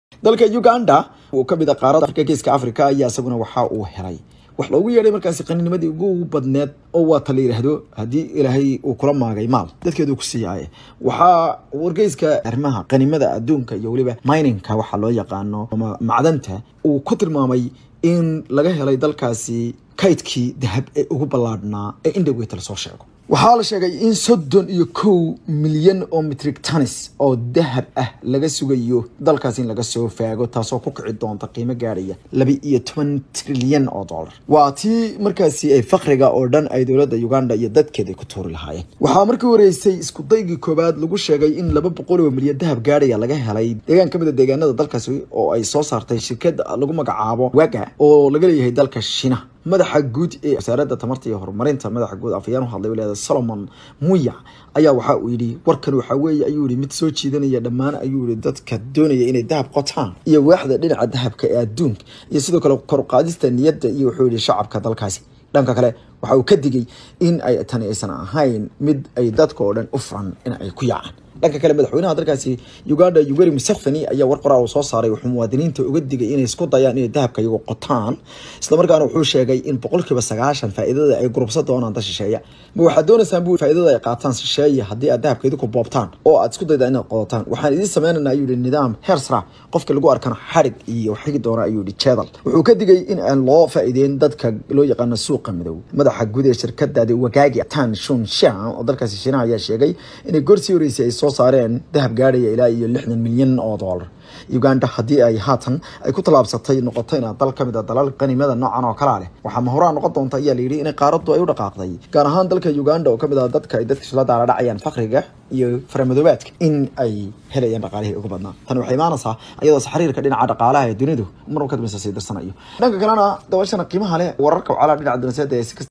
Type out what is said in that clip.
dalka uganda oo kamid a qaarada afrika geeska africa ayaa isaguna waxa uu helay wax loogu yeedhay markaasi qaninimadii ugu badneed oo waata la yidhaahdo haddii ilaahay uu kula maagay maal dadkeedu ku siiyaaye waxaa wargeyska arrimaha qanimada adduunka iyo weliba mininka waxaa loo yaqaano ama macdanta uu ku tilmaamay in laga helay dalkaasi kaydkii dahab ee ugu ballaadhnaa ee indhaweyta lasoo sheego waxaa la sheegay in soddon iyo kow milyan oo mitrig tanis oo dahab ah laga sugayo dalkaas in laga soo faago taasoo ku kici doonta qiimo gaadhaya laba iyo toban trilyan oo dollar waa tii markaasi ay fakriga oo dhan ay dowladda uganda iyo dadkeeda ku tuuri lahaayeen waxaa markii horeysay isku daygii koowaad lagu sheegay in laba boqol oo milyan dahab gaadhaya laga helay deegaan kamid a deegaanada dalkaasi oo ay soo saartay shirkad lagu magacaabo waga oo laga leeyahay dalka shiinaha madaxa guud ee wasaaradda tamarta iyo horumarinta madaxa guud afayaan u hadlay leeda solomon muya ayaa waxa uu yidhi warkan waxaa weeye ayuu yihi mid soo jiidanaya dhammaan ayuu yihi dadka doonaya inay dahab qotaan iyo waaxda dhinaca dahabka ee adduunka iyo sidoo kale koruqaadista niyadda iyo wuxuu yihi shacabka dalkaasi dhanka kale waxa uu ka digay in ay tani aysan ahayn mid ay dadka oo dhan u furan in ay ku yaacaan dhanka kale madaxweynaha dalkaasi uganda yugeri museveni ayaa war qoraal soo saaray wuxuu muwaadiniinta uga digay inay isku dayaan inay dahabka iyagu qotaan islamarkaana wuxuu sheegay in boqolkiiba sagaashan faa'iidada ay gurubsan doonaan dad shisheeya ma waxaad doonaysaan buu faa'iidada ay qaataan shisheeya haddii aad dahabka idinku boobtaan oo aad isku daydaa inaad qodataan waxaan idiin sameynaynaa ayuu yihi nidaam heersra qofka lagu arkana xadhig iyo xigi doona ayuu yihi jeedal wuxuu ka digay in aan loo faa'iideyn dadka loo yaqaano suuqa midow madaxa guud ee shirkadaadi wagaagi tan shun shan oo dalkaasi shiinaha ayaa sheegay inay gorsii horeysay ay soo saareen dahab gaadhaya ilaa iyo lixdan milyan oo dollar uganda haddii ay haatan ay ku tallaabsatay noqotayna dal ka mid a dalal qanimada noocan oo kalaa leh waxaa mahoraan noqon doonta ayaa la yidhi inay qaaraddu ay u dhaqaaqday gaar ahaan dalka uganda oo kamid ah dadka ay dadka isla daala dhacayaan fakriga iyo faramadoobaadka in ay helayaan dhaqaalihii ugu badnaa tani waxay imaanaysaa iyadoo xiriirka dhinaca dhaqaalaha ee dunidu mar ka dambeysa sii dirsanayo dhanka kalena dabashana qiimaha leh wararka wacala dhinaca dunaseeda ee